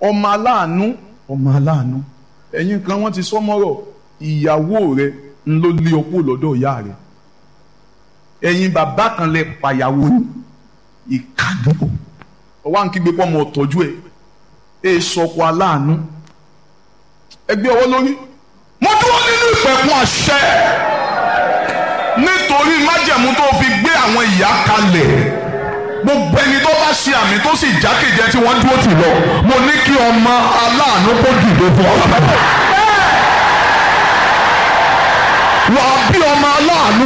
ọmọ aláàánú ọmọ aláàánú ẹ̀yin kan wọ́n ti sọ́mọ́rọ̀ ìyàwó rẹ̀ ń ló lé ọkọ lọ́dọ̀ ìyá rẹ̀ ẹ̀yin bàbá kan lẹ pàyàwó ní ìkànnìkò ọwọ́ à ń kígbe pọ́ ọmọ ọ̀tọ́jú ẹ̀ ẹ̀ sọkọ aláàánú ẹgbẹ́ ọwọ́ lórí mo dúró nínú ìpẹ̀kun àṣẹ nítorí májẹ̀mú tó fi gbé àwọn ìyá kalẹ̀ gbogbo ẹni tó bá ṣe àmì tó sì jákèjẹ tí wọ́n dúró tì lọ mo ní kí ọmọ aláàánú kó dìde fún ọ. wà á bí ọmọ aláàánú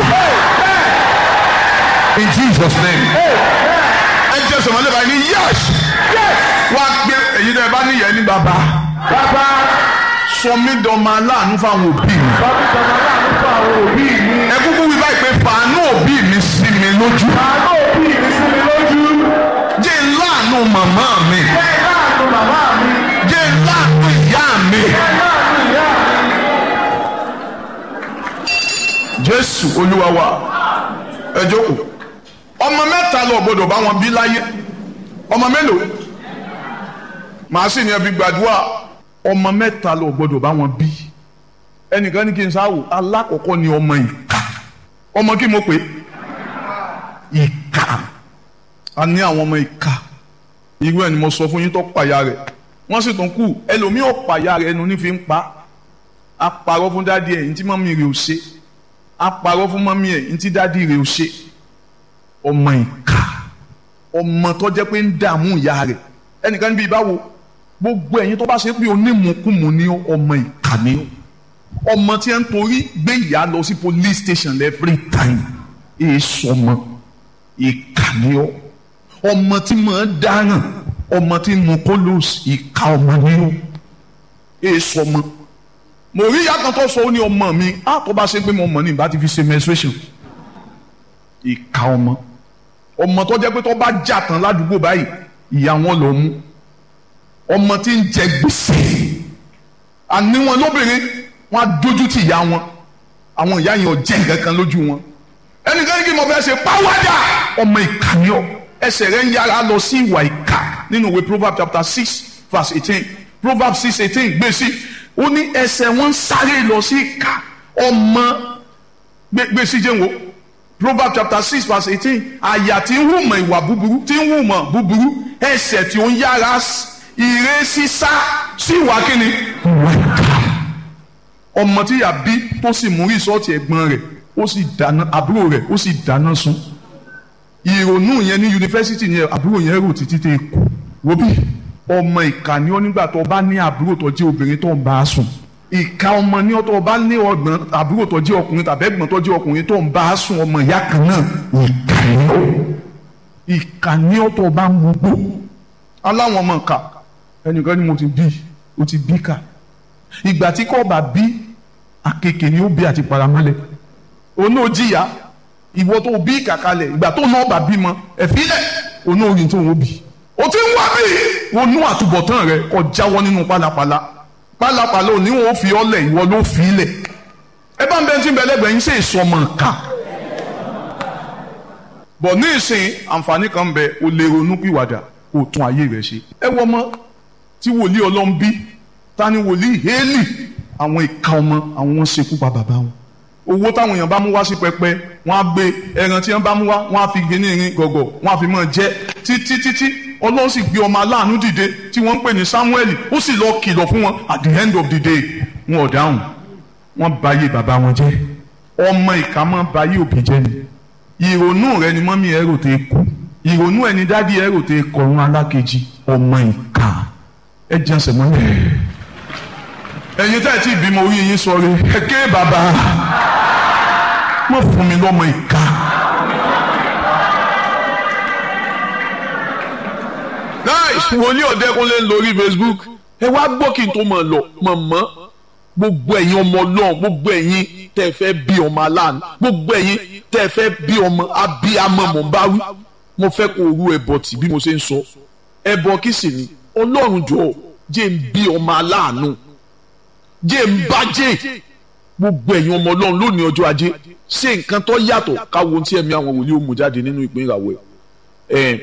in Jesus name ẹ jẹ́ sọ̀rọ̀ lẹ́bàá ní yes wá gbé èyí tẹ́ ẹ bá níyẹn ní bàbá bàbá sọ mí dọ̀mọ aláàánú fáwọn òbí mi sọ́mi sọ̀rọ̀ láàánú fún àwọn òbí mi. ẹ kúkú wí báyìí pé fàánú òbí mi sí mi lójú àánú òbí mi sí mi lójú. jẹ́ láàánú màmá mi bẹ́ẹ̀ láàánú bàbá mi. jẹ́ láàánú ìyá mi. bẹ́ẹ̀ láàánú ìyá mi. jésù olúwa wa ẹ jókòó ọmọ mẹ́ta lọ gbọ́dọ̀ bá wọn bí láyé ọmọ mélòó màá sì ní ẹbí gbàdúrà ọmọ mẹ́ta lọ gbọ́dọ̀ bá wọn bí ẹnìkan ní kí n sáwò alákọ̀ọ́kọ́ ni ọmọ ìka ọmọ kí mo pè é ìka a ní àwọn ọmọ ìka irú ẹ̀ ni mo sọ fún yín tó pàyà rẹ̀ wọ́n sì tún kù ẹlòmíì ò pàyà rẹ̀ ẹnu ní fi ń pa á parọ́ fún dádì ẹ̀ ní tí mọ́mí rẹ̀ ò ṣe á parọ́ fún mọ́mí ẹ̀ ní tí dádì rẹ̀ ò ṣe ọmọ ìka ọmọ tó jẹ́ pé ń dààmú ìyá rẹ̀ ẹnìkan níbi ìbáwo gbogbo ẹ̀yin tó bá ṣe pé onímùkúmu ní ọmọ ìka ní ọmọ tí ń torí gbé ìyá lọ sí police station every time èso ọmọ ìka ní ọ ọmọ tí mò ń dáràn ọmọ tí ń mu kolos ìka ọmọ ní ọ èso ọmọ mo rí ìyá kan tó sọ ó ní ọmọ mi á tó bá ṣe pé mo mọ̀ ní ìbá ti fi ṣe menstruation ìka ọmọ ọmọ tó jẹ́ pé tó bá jà tán ládùúgbò báyìí ìyá wọn lọ mú ọmọ tí ń jẹ gbèsè àní wọn lóbìnrin wọn á dójú tì ìyá wọn àwọn ìyá yẹn ò jẹ́ nǹkan kan lójú wọn ẹnìkan ní kí mo fẹ́ ṣe pàwádà ọmọ ìka ni ọ ẹsẹ̀ rẹ̀ ń yára lọ sí ìwà ìka nínú ìwé proverbs chapter six verse eighteen proverbs six eighteen gbé sí ó ní ẹsẹ̀ wọn ń sáré lọ sí ìka ọmọ gbé sí jẹun o proverbs chapter six verse eighteen àyà tí ń hùmọ̀ ìwà búburú tí ń hùmọ̀ búburú ẹsẹ̀ tí ó ń yára ire sísá sí ìwà kíni ìwà ìka ọmọ tí yà bí tó sì mú rìsọ́ọ̀tì ẹ̀gbọ́n rẹ̀ ó sì dáná àbúrò rẹ̀ ó sì dáná sun ìrònú yẹn ní yunifásitì yẹn àbúrò yẹn rò títí tẹ kú wóbí ọmọ ìka ni ó nígbà tó bá ní àbúrò tó jẹ́ obìnrin tó ń bá a sùn ìka ọmọ ní ọtọ bá ní ọgbọ́n àbúrò tó jẹ́ ọkùnrin tàbí ẹ̀gbọ́n tó jẹ́ ọkùnrin tó ń bá a sùn ọmọ ìyá kan náà ìka ni ó ìka ni ọtọ bá mú gbó aláwọn ọmọ ìka ẹnìkan ni mo ti bí o ti bí ká ìgbà tí kò bá bí àkekè ni ó bí àti paramọ́lẹ̀ òun ò jìyà ìwọ tó bí kàkalẹ̀ ìgbà tó náà bá bímọ ẹ̀fílẹ̀ òun ò rí tó ń bí o ti ń wá bí onú àtúbọ̀tán rẹ kó jáwọ́ nínú pálapàla pálapàla òní wọn ò fi ọlẹ̀ ìwọ ló fi ilẹ̀ ẹ bá ń bẹ tí ń bẹ lẹ́gbẹ̀ẹ́ yín ṣe ìsọmọ ká bọ̀ ní ìsìn àǹfààní kan bẹ o lè ronú pìwàdà kó tún ayé rẹ ṣe ẹ wọ ọmọ tí wòlíì ọlọ́run bí ta ni wòlíì hélì àwọn ìka ọmọ àwọn wọn ṣekú pa bàbá wọn owó táwọn èèyàn bá mú wá sí pẹpẹ wọn á gbé ẹran tí wọn bá mú wá wọn á fi gíní irin gọgọ wọn á fi mọ jẹ títí títí ọlọ́run sì gbé ọmọ aláàánú dìde tí wọ́n ń pè ní samuel ó sì lọ kìlọ̀ fún wọn at the end of the day wọn ò dáhùn wọn báyé bàbá wọn jẹ́ ọmọ ìka máa báyé òbí jẹ́ ni ìrònú rẹ ni mọ́mí ẹ̀rọ tẹ kú ìrònú ẹni dádì ẹ̀rọ tẹ kọ̀ọ̀run alákejì ọmọ ìka ẹ jẹ́ ẹsẹ̀ mọ́lẹ̀ ẹ̀yin tá ẹ̀ tí ìbímọ orí yín sọ̀rọ̀ ẹ ké bàbá má fún mi lọ́mọ ìka. nice wòlíì ọ̀dẹ́kunlé lórí facebook ẹ wá gbọ́ kí n tó mọ̀ lọ mọ̀mọ́ gbogbo ẹ̀yin ọmọ ọlọ́run gbogbo ẹ̀yin tẹ́ ẹ fẹ́ bí ọmọ aláàánú gbogbo ẹ̀yin tẹ́ ẹ fẹ́ bí ọmọ abiyamọ mọ̀ ń bá wí mo fẹ́ kó rú ẹbọ tì bí mo ṣe ń sọ ẹbọ kí sì ni ọlọ́run jọ̀ọ́ jẹ́ ń bí ọmọ aláàánú jẹ́ ń bá jẹ́ gbogbo ẹ̀yin ọmọ ọlọ́run lónìí ọjọ́ ajé ṣé nǹkan tó yàtọ̀ káwo tí ẹ̀mí àwọn wòlíì ó mú jáde nínú ìpín ìràwọ̀ ẹ̀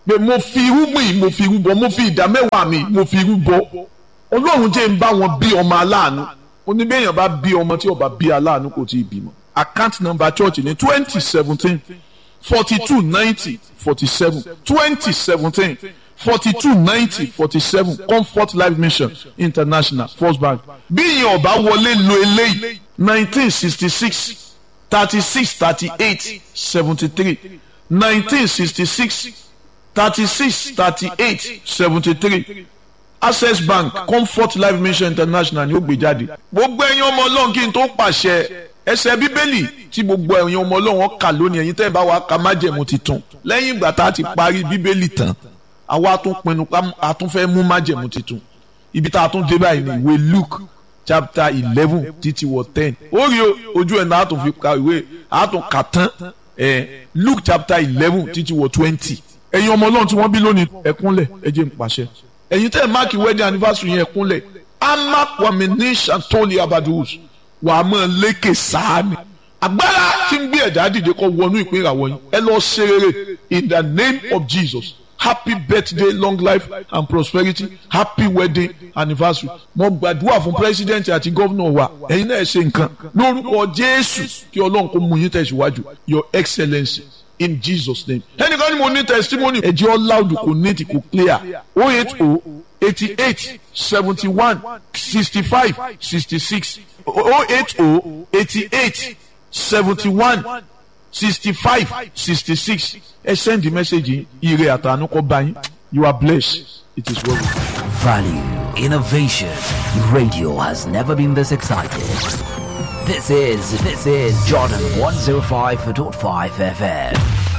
pé mo fi irúgbìn mo fi rúbọ mo fi ìdá mẹ́wàá mi mo fi rúbọ ọlọ́run jẹ́ ń bá wọn bí ọmọ aláàánú oníbẹ̀yàn bá bí ọmọ tí ó bá bí aláàánú kò tí ì bímọ account number church ní twenty seventeen forty two ninety forty seven twenty seventeen forty two ninety forty seven comfort life mission international first bank bí ìyẹn ọba wọlé lo eléyìí nineteen sixty six thirty six thirty eight seventy three nineteen sixty six thirty six thirty eight seventy three access bank comfort life mission international ni ó gbé jáde gbogbo ẹ̀yin ọmọ ọlọ́run kí n tó pàṣẹ ẹsẹ̀ bíbélì tí gbogbo ẹ̀yin ọmọ ọlọ́run kà lónìí ẹ̀yin tẹ́ ẹ bá wa ka májẹ̀mú titun lẹ́yìn ìgbà tá a ti parí bíbélì tán àwa tún pinnu pé a tún fẹ́ mú májẹ̀mú titun ibi tá a tún dé báyìí ní ìwé luke chapter eleven títí wọ ten ó rí ojú ẹ̀ náà a tún fi ka ìwé a tún kà tán ẹ̀ luke chapter eleven títí wọ twenty ẹ̀yin ọmọ ọlọ́run tí wọ́n bí lónìí ẹ̀kúnlẹ̀ ẹ jẹ́ n pàṣẹ ẹ̀yin tẹ́ ẹ̀ máàkì wedding anniversary yẹn ẹ̀kúnlẹ̀ ama kwamini santoli abadus wà á mọ̀ lékè sáàni agbára tí ń gbé ẹ̀dá dìde kọ́ wọnú ìpín ìràwọ̀ yín ẹ lọ ṣe rere in the name of Jesus happy birthday long life and prosperity happy wedding anniversary mo gbàdúrà fún president àti gómìnà wa ẹ̀yin náà ṣe nǹkan lórúkọ Jésù kí Ọlọ́run kó mú yín tẹ̀síwájú your excellency in Jesus name ẹnìkan ni mo ní testimony ẹ̀jẹ̀ ọ́ loud kò neat kò clear o eight o eighty eight seventy one sixty five sixty six o eight o eighty eight seventy one sixty five sixty six ẹ send the message ire àtànú kọ bá yín you are blessed it is well with you. Value, innovation. Radio has never been this excited. This is this is Jordan 105.5 FM.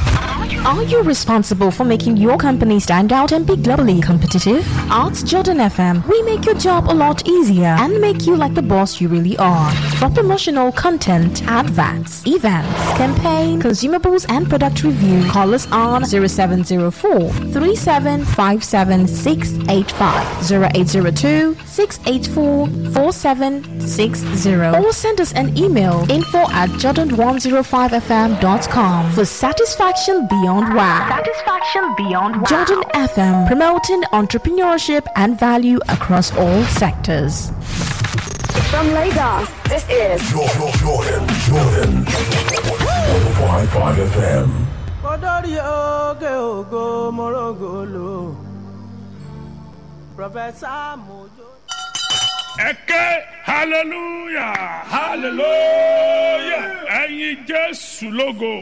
Are you responsible for making your company stand out and be globally competitive? At Jordan FM, we make your job a lot easier and make you like the boss you really are. For promotional content, adverts, events, campaign, consumables, and product review, call us on 0704 3757685, 0802 684 4760, or send us an email info at jordan105fm.com for satisfaction beyond wow. Satisfaction beyond wow. Jordan FM, promoting entrepreneurship and value across all sectors. From Lagos, this is Jordan, Jordan, Jordan. 105.5 FM. Odori oge ogo morogolo. Professor Mojo. ẹ̀kẹ́ hallelujah hallelujah ẹ̀yin jésù lógo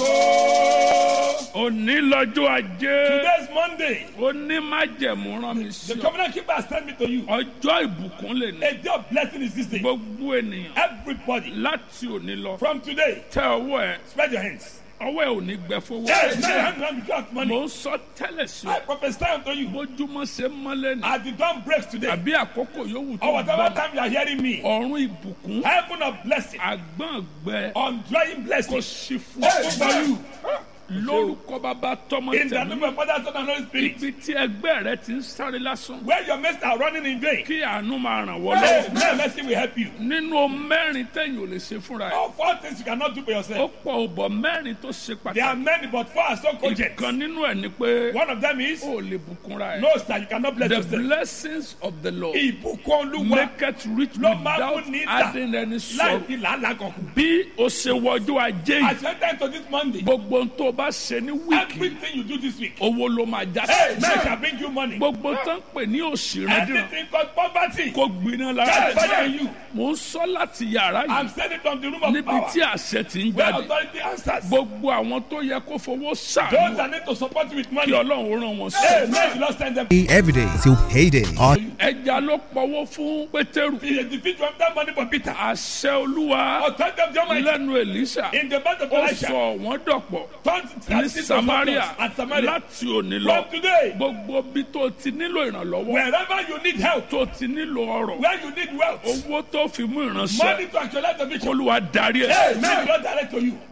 òní lọ́jọ́ ajé Today's Monday. onímájẹ̀mú rán mi The sí ọ covenant keeper has sent me to you. ọjọ́ ìbùkún lè ní A day of blessing is this day. gbogbo ènìyàn Everybody, láti òní lọ from today, tẹ ọwọ́ ẹ spread your hands. ọwọ́ ẹ ò ní gbẹ fowó Hey, now your hand around the cloth mo money. ń sọ tẹ́lẹ̀ sí I ọ prophesy unto you. bójúmọ́ ṣe mọ́lẹ̀ ní As the dawn breaks today, àbí àkókò yòówù tó or whatever gbọ́ time you are hearing me, ọ̀run ìbùkún heaven of blessing, àgbọ̀n gbẹ undrying kò blessing, sí fún Hey, ọ for you. lórúkọ bàbá tọmọ In the name tẹmí of Father, Son, and Holy Spirit. ibi tí ẹgbẹ́ rẹ ti ń sáré lásán Where your mates are running in vain, kí àánú máa ràn wọ́ hey, lọ́wọ́ now mercy will help you. nínú mẹ́rin tẹ̀yìn ò lè ṣe fúnra ẹ̀ All four things you cannot do for ó yourself. pọ̀ òbọ̀ mẹ́rin tó ṣe There are pàtàkì many, but four are so cogent. ìkan nínú ẹ̀ ni pé One of them is, ó lè bùkúnra ẹ̀ no, sir, you cannot bless the yourself. blessings of the Lord Ìbùkún Olúwa make it rich ló máa without mú ní ìdá adding any láì sorrow fi làálàá kankan. bí o ṣe wọjú ajé As yìí you enter into this Monday, gbogbo ohun tó o bá ṣe ní wíìkì everything you do this week, owó ló máa já hey, sí man shall bring you money. gbogbo tó ń pè ní òṣìrandìrán Anything called poverty, kó gbiná lára catch fire ẹ̀ in you. mò ń sọ láti yàrá I'm yìí sending from the room of níbi power tí àṣẹ ti ń where jáde authority answers. gbogbo àwọn tó yẹ kó fowó Those ṣàánú that need to support you with kí money, ọlọ́run ràn wọ́n hey, sí. man, you not send them. every day till payday. Our ẹja ló pọwọ́ fún pétérù He defeat one that money for Peter. àṣẹ olúwa Authority of the Almighty lẹ́nu èlíṣà in the mouth of ó Elisha. sọ wọ́n dọ̀pọ̀ Turned ní at samaria at Samaria. láti òní lọ From today, gbogbo bí tó ti nílò ìrànlọ́wọ́ wherever you need help, tó ti nílò ọrọ̀ where you need wealth, owó tó fi mú money ìránṣẹ́ to actualize the vision, olúwa darí ẹ̀ hey, man, God direct to you.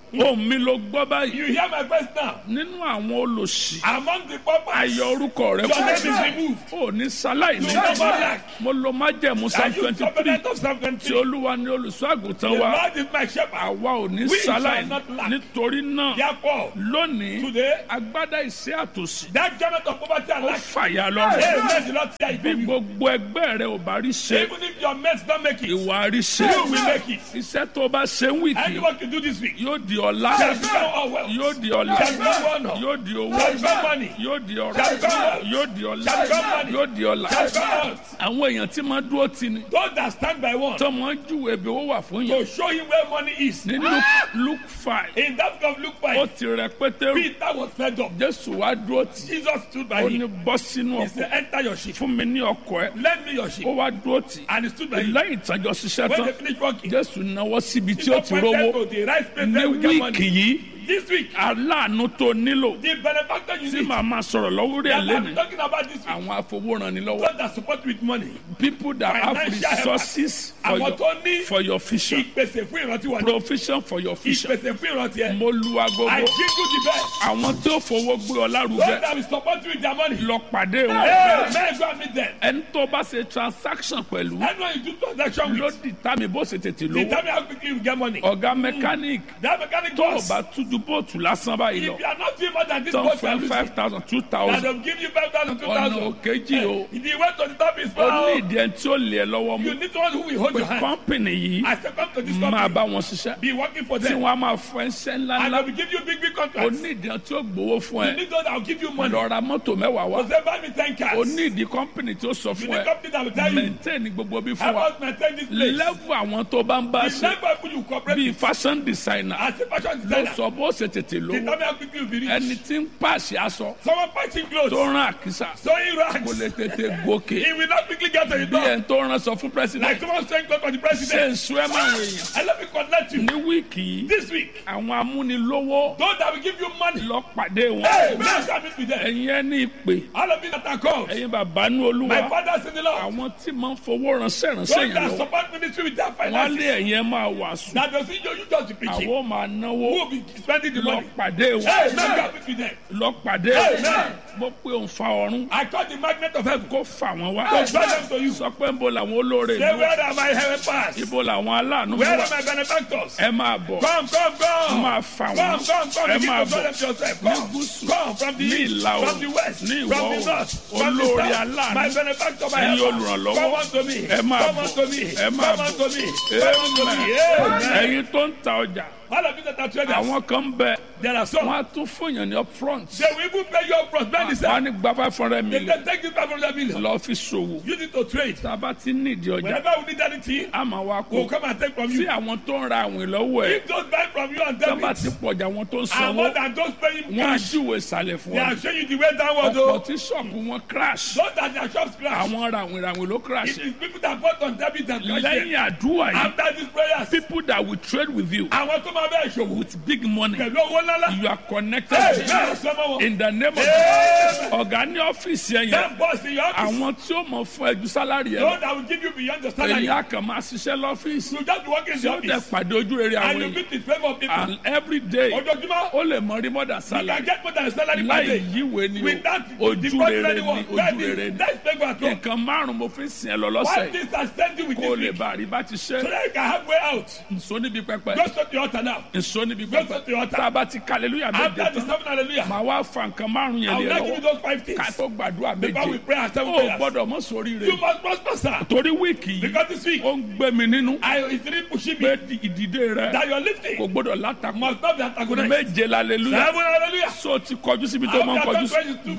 ohun mi ló gbọ́ báyìí You hear my voice now. nínú àwọn olòṣì Among the paupers, ayọ̀ orúkọ rẹ your name is kú removed. ò ní sáláì You ní will never lack. mo lo májẹ̀mú psalm And you twenty three covenant of Psalm tí 23. olúwa ní olùṣọ́ àgùntàn The wa Lord is my shepherd. àwa ò ní We shall sáláì not lack. nítorí náà Therefore, lónìí today, agbádá ìṣẹ́ àtòsí that garment of poverty and ó lack, fàyà hey, lọ́rùn let the Lord tear it bí from you. gbogbo ẹgbẹ́ rẹ ò bá rí ṣe Even if your mates don't make it, ìwà rí ṣe you will make it. iṣẹ́ tó bá ṣe ń wìkì Anyone can do this week. yóò di ọ̀la Shall become all wealth. yóò di ọ̀la Shall become honor. yóò di owó Shall become money. yóò di ọ̀rọ̀ Shall become wealth. yóò di ọ̀la Shall become money. yóò di ọ̀la Shall become wealth. àwọn èèyàn tí máa dúró tì ní Those that stand by one tọmọ júwe bí owó wà fún yẹn to show him where money is. ní Luke- Luke five In that book of Luke ó 5, ti rẹ pétérù Peter was fed up. Jésù wá dúró tì Jesus stood by ó ní him. bọ́ sínú He ọkọ̀ said, Enter your ship. fún mi ní ọkọ̀ ẹ Lend me your ship. ó wá dúró tì And he stood by him. lẹ́yìn ìtàjọ ṣiṣẹ́ When tán they finished working, Jésù náwó síbi tí ó Jesus ti pointed rówó to the right place ní where we get wíìkì money. yìí This week, aláàánú tó nílò the benefactor you tí need. màá máa sọ̀rọ̀ lọ́wọ́ rẹ̀ That I'm lẹ́nu talking about this week. àwọn afowóranilọ́wọ́ Those that support with money. people that have Financial resources for Àwọn your, tó ní for your vision ìpèsè fún ìrántí wa. provision for your vision Ìpèsè fún ìrántí ẹ. mo lu I agogo give you the best. àwọn tí ó fowó gbé ọ Those lárugẹ that will support you with their money. lọ pàdé wọn Hey, man, go and meet them. ẹni tó bá ṣe transaction pẹ̀lú Anyone you do transaction ló with, dìtà mi bó ṣe tètè they lówó tell me how quickly you get money. ọ̀gá mechanic That mechanic tó o boss, bá tújú bóòtù lásán báyìí lọ if you are not doing more than this tán boss, you are fún losing. five thousand two That thousand will give you 5,000, ọ̀nà 2,000. òkèjì o If you went to the top is ó ní far. ìdí ẹni tí ó lè ẹ lọ́wọ́ You mú need someone who will hold pé your hand. kọ́ńpìnì yìí I say come to this máa company. bá wọn ṣiṣẹ́ Be working for tí them. wọ́n á máa fún ẹ ṣẹ́ And ńláńlá they will give you big, big ó contracts. ní ìdí ẹni tí ó gbowó fún You ẹ need those that will give you money. lọ ra mọ́tò mẹ́wàá wá So say buy me 10 ó cars. ní ìdí kọ́ńpìnì tí ó sọ You fún need ẹ company that will tell you. maintain gbogbo bí fún Help wa us maintain this place. level àwọn tó bá ń bá The ṣe level people you cooperate bíi with. fashion designer As a fashion ló designer. sọ bó ṣe tètè They lówó tell me how quickly you be rich. ẹni tí ń pàṣẹ aṣọ Someone patching tó clothes. rán àkísà Sewing kò lè rags. tètè gòkè He will not quickly get to the bí door. ẹni tó rán sọ fún president Like someone saying clothes for the ṣe president. ń sún ẹ máa wọ èèyàn And let me connect you. ní wíìkì yìí This week, àwọn amúnilówó those that will give you money. lọ pàdé wọn Hey, man, come meet with them. ẹ̀yin ẹni ìpè All of you that are called. ẹ̀yin bàbá ní olúwa My fathers in the Lord. àwọn tí máa ń fowó ránṣẹ́ ránṣẹ́ Those yẹn that lọ support ministry with their wọ́n lé finances. ẹ̀yin ẹ máa wàásù That doesn't you, you just be preaching. àwọn máa náwó Who will be spending the lọ money? pàdé wọn Hey, man, come meet with them. lọ pàdé Amen. wọn mo pe òun fa ọ̀run I call the magnet of heaven. kó fà wọ́n wá To draw them to you. sọ pé ń bo làwọn olóore Say, ìlú where are my helpers? ibo làwọn aláàánú mi Where wà are my benefactors? ẹ máa bọ̀ Come, come, come. máa fà Come, wọ́n come, come. ẹ Begin máa to draw bọ̀ them to yourself. ní Come, gúúsù come from the ní east, ìlà from the oòrùn west, ní from ìwọ̀ the oòrùn north, from the olóore south. aláàánú My benefactor, my ẹ̀yin helper. olùrànlọ́wọ́ Come unto me. ẹ máa Come bọ̀ unto me. ẹ máa Come unto me. bọ̀ Come unto me. Amen. Amen. ẹ̀yin tó ń ta ọjà All of you that are traders, àwọn kan ń bẹ there are some. wọ́n á tún fún yàn ní upfront They will even pay you up front. Many wọ́n á say, ní gba five hundred they million can take this 500 million. lọ fi ṣòwò Use it to trade. tá a bá ti nídìí ọjà Whenever we need anything, a máa wá we'll kó come and take from tí you. àwọn tó ń ra àwìn lọ́wọ́ ẹ̀ If those buy from you and tó bá debit, ti pọ̀jà àwọn tó ń and sanwó more than those paying wọ́n á cash, júwe ìsàlẹ̀ fún they ọ are showing you the way downward. ọ̀pọ̀ Though. tí ṣọ́ọ̀bù wọn crash Those that their shops crash. àwọn ràwìn ràwìn ló crash It is people that bought on debit and cash. lẹ́yìn àdúrà yìí After these prayers, people that will trade with you àwọn tó máa bẹ́ẹ̀ ṣòwò with big money pẹ̀lú owó ńláńlá. you are connected Hey, to bẹ́ẹ̀ sọ́mọ́ wọn. in the name of Amen. ọ̀gá ní ọ́fíìsì ẹ̀ yẹn That boss in your office, àwọn tí ó mọ̀ fún ẹjú sálárì ẹ̀ those that will give you beyond the salary. èyí á kàn máa ṣiṣẹ́ lọ́fíìsì You just be working in tí the ó dẹ̀ office pàdé ojú rere and àwọn you èèyàn meet the favour of people. and every day Ojoojúmọ́, ó lè mọ rí mọ́dà you sálárì can get more than a salary per láì day. yíwèé ni o Without ojú default rere ni anyone. ojú rere ni That's favour at all. nǹkan márùn mo fi ń sìn ẹ lọ lọ́sẹ̀ What yìí things are standing with kó o this lè week? bá àrí bá ti ṣe So that you can have way out. nso níbi pẹpẹ Go straight to the altar now. nso níbi Go pẹpẹ straight to the altar. tá a bá ti kàlélúyà méje After the tán seven hallelujah, màá wá fa nǹkan márùn yẹn I will lé ẹ not give you lọ́wọ́ those five things. ká tó gbàdúrà Before we méje pray and seven ó prayers. gbọ́dọ̀ mọ sórí You rẹ must prosper, sir. torí wíìkì yìí Because this week, ó ń gbé mi nínú I it's really pushing pé me ìdìde rẹ that you're kò lifting gbọ́dọ̀ látakò must not be antagonized. méje lálélúyà Seven hallelujah. so ti kọjú síbi tó máa ń kọjú sí.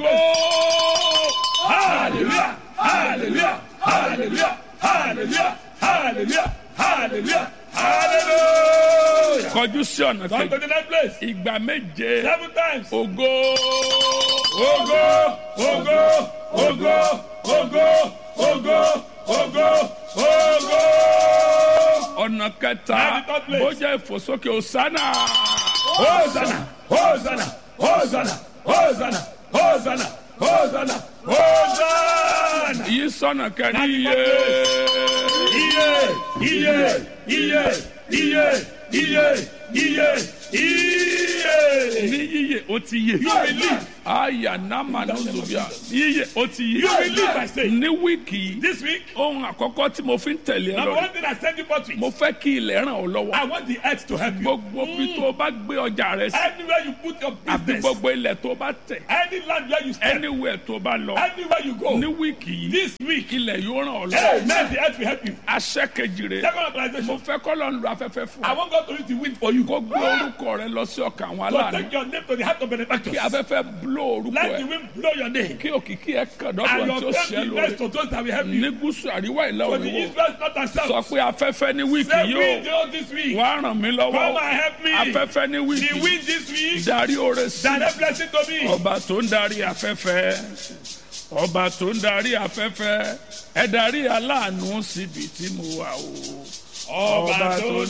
Hallelujah, hallelujah, hallelujah, hallelujah, hallelujah, hallelujah, hallelujah. kọjú sí ọ̀nà Come to kejì the next place. ìgbà méje Seven times. ògo Ogo, ogo, ogo, ogo, ogo, ogo, ogo. ọ̀nà kẹta Now the third place. bójá ìfòsókè òsánà Hosanna, Hosanna, Hosanna, Hosanna, Hosanna, Hosanna, Hosanna. yìí sọ̀nà kẹrin Now the iye fourth Iye, iye, iye, iye, iye, iye iye. ní yíyẹ ó ti yẹ. You will live. àyà nàmà nùzùbíà yíyẹ ó ti yẹ. You will live, I say. ní wíìkì yìí This week, ohun àkọ́kọ́ tí mo fi ń tẹ̀lé ẹ number lọ one thing I send you for tweet. mo fẹ́ kí ilẹ̀ ràn ọ́ lọ́wọ́. I want the earth to help you. gbogbo bí tó o bá gbé ọjà rẹ sí Anywhere you put your àbí business, gbogbo ilẹ̀ tó o bá tẹ̀ any land where you stand, anywhere tó o bá lọ anywhere you go, ní wíìkì yìí this week, ilẹ̀ yóò ràn ọ́ hey, lọ́wọ́. man, the earth will help you. aṣẹ́ kejì rẹ̀ Second mo organization, fẹ́ kọ́ lọ́n lu afẹ́fẹ́ fún I ọ. want God to use the wind for you. kó gbé orúkọ rẹ lọ sí ọkàn àwọn To aláàánú take your name to the heart of benefactors. kí afẹ́fẹ́ bló orúkọ Let the ẹ wind blow your name. kí òkìkí ẹ kàn And dọ́dọ̀ tí ó your ṣẹ́ faith be lórí blessed to those that will help you. ní gúúsù àríwá ìlà For the òyìnbó Israel not and sọ south. pé afẹ́fẹ́ ní wíìkì Say yóò wind oh, this week. wá ràn mí Come lọ́wọ́ and help me. afẹ́fẹ́ ní The wíìkì wind this week. darí oore sí Direct blessing to me. ọba tó ń darí afẹ́fẹ́ ọba tó ń darí afẹ́fẹ́ ẹ darí aláàánú síbi tí mo wà o. Ọba tó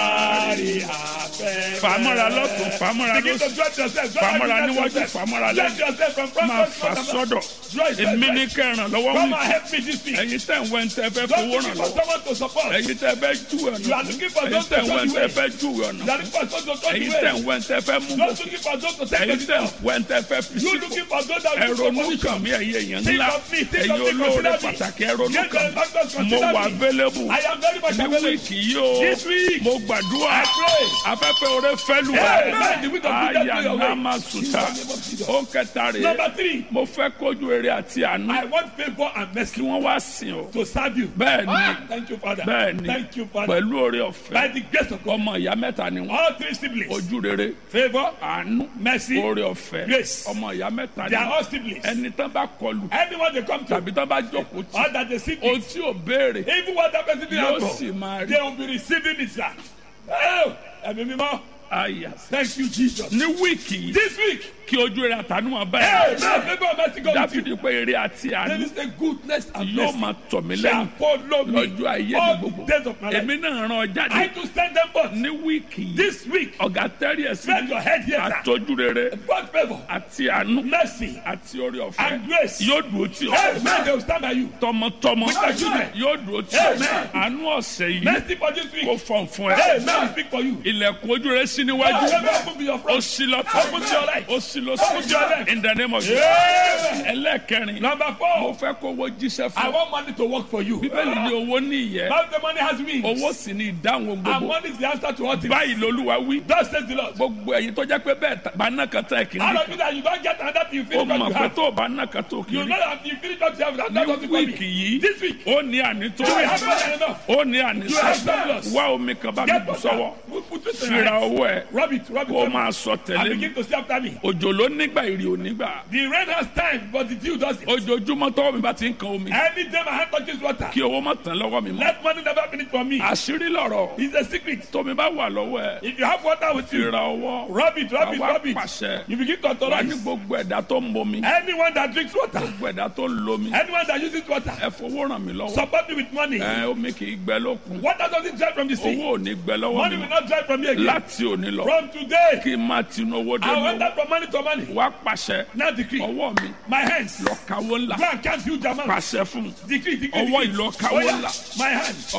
dárí afẹ́. fàmọ́ra lọ́tún fàmọ́ra Begin to lọ́sùn dress yourself. Dress fàmọ́ra níwájú yourself. fàmọ́ra Dress lẹ́yìn yourself from front máa to fà front. sọ́dọ̀ Dress èmi ní yourself. kẹràn lọ́wọ́ Come wí and help me this week. ẹ̀yin tẹ̀ ń wẹ́ ń tẹ́ fẹ́ Don't fowó looking ràn for lọ́wọ́ someone to support. ẹ̀yin tẹ́ fẹ́ jù You are ọ̀nà looking for ẹ̀yin those tẹ̀ to ń wẹ́ ń show tẹ́ you fẹ́ way. jù You ọ̀nà are looking for those to show you ẹ̀yin tẹ̀ ń way. wẹ́ ń tẹ́ fẹ́ mú Not bọ̀ looking for those to take ẹ̀yin the tẹ̀ ń step. wẹ́ ń tẹ́ fẹ́ fi You sípò looking for those that will ẹ̀rọnú support kàn you. mí ẹ̀yin èèyàn Think ńlá of me, think ẹ̀yin of me, olóore consider me. pàtàkì ẹ̀rọnú Get kàn the factors, mí mo consider wà me. available I am very much ní available. wíìkì yìí o This week, mo gbàdúrà I pray. afẹ́fẹ́ oore fẹ́lú Hey, man, the wind of good aya blow your way. nama suta ó kẹta rèé Number three, mo fẹ́ kójú eré àti àánú I want favor and kí mercy wọ́n wá sìn ọ́ to serve you. bẹ́ẹ̀ ni Ah, Thank you, Father. bẹ́ẹ̀ ni Thank you, Father. pẹ̀lú oore By ọ̀fẹ́ the grace of God, ọmọ ìyá mẹ́ta ni wọ́n all three siblings, ojú rere favor, àánú mercy, oore ọ̀fẹ́ Grace. ọmọ ìyá mẹ́ta ni they are wọ́n all siblings. ẹni tán bá kọlù Anyone they come to, tàbí tán bá jókòó tì all that they seek, ohun tí ò béèrè even what that person did yóò not sì go, máa rí they will be receiving it, sir. Oh, ẹ̀mí mímọ́, àyà thank you, Jesus. ní wíìkì yìí This week, kí ojú rere àtàánú máa bá hey, ẹ̀ man, favor and mercy go with you. dáfídì pé eré àti There àánú is a goodness and yóò mercy máa tọ̀ mí shall lẹ́yìn follow me lọ́jọ́ ayé mi all gbogbo the days of my life. èmi náà ràn ọ́ I jáde to send them forth ní wíìkì yìí this week. ọ̀gá tẹ́rì ẹ̀sìn Bend your head here, sir. àtọ́jú rere God favor, àti àánú mercy, àti orí ọ̀fẹ́ and grace. yóò dúró tì Hey, ọ́ man, they will stand by you. tọmọtọmọ With your children. yóò dúró tì ọ́ Amen. àánú ọ̀sẹ̀ yìí Mercy for this kò week. fọ̀n fún Hey, ẹ man, we speak for you. ilẹ̀kùn ojú rẹ sí Hey, níwájú favor open to your ó front. sí lọ́tọ̀ Open to your right. ó sí Open to your lọ́sọ̀ left. in the name of Jesus Amen. ẹlẹ́ẹ̀kẹrin Number mo four, fẹ́ kó owó jíṣẹ́ I fún ọ want money to work for you. bíbélì ní owó ní ìyẹ́ Now the money has wings. owó sì ní ìdáhùn And gbogbo money is the answer to all things. báyìí lolúwa wí Thus says the Lord. gbogbo ẹ̀yin tó jẹ́ pé bẹ́ẹ̀ ta- bá ná kan tán ẹ̀ kì í Out rí of it that you don't get another thing, you ó finish what mọ̀ you pé have. tó o bá ná kan tó kì í You rí know that you finish what you have. That's ní not something for wíìkì me. yìí This week, ó ní ànító you will have more than enough. ó ní ànísọ You have surplus. wá omi kan bá mi Get bù water. sọ́wọ́ We'll put it in fira your hands. owó ẹ̀ Rub it, rub it. kó o rub máa it. sọ And tẹ̀lé mi begin to see after me. òjò ló nígbà ìrì ò nígbà The rain has time, but the dew doesn't. ojoojúmọ́ tọ́wọ́ mi bá ti ń kan omi Any day my hand touches water, kí owó má tán lọ́wọ́ mi mọ́ let money never finish for me. àṣírí lọ̀rọ̀ It's a secret. tómi bá wà lọ́wọ́ ẹ̀ If you have water with you, fira owó rub it, rub it, àwa rub it. pàṣẹ You begin to wà ní authorize. gbogbo ẹ̀dá tó ń bomi Anyone that drinks water, gbogbo ẹ̀dá tó ń lomi anyone that uses water, ẹ fowó ràn mí lọ́wọ́ support me with money. ẹ omi kì í gbẹ lókun Water doesn't dry from the sea. owó ò ní gbẹ lọ́wọ́ Money mi will mọ́ not dry from me again. láti òní lọ From today, kí n máa tinú owó dé I mi went out from money to money. wá pàṣẹ Now decree. ọwọ́ mi My hands. lọ kawó ńlá Go and count huge amounts. pàṣẹ fún Decree, decree, ọwọ́ decree. ìlọ Oh, kawó yeah. ńlá My hands.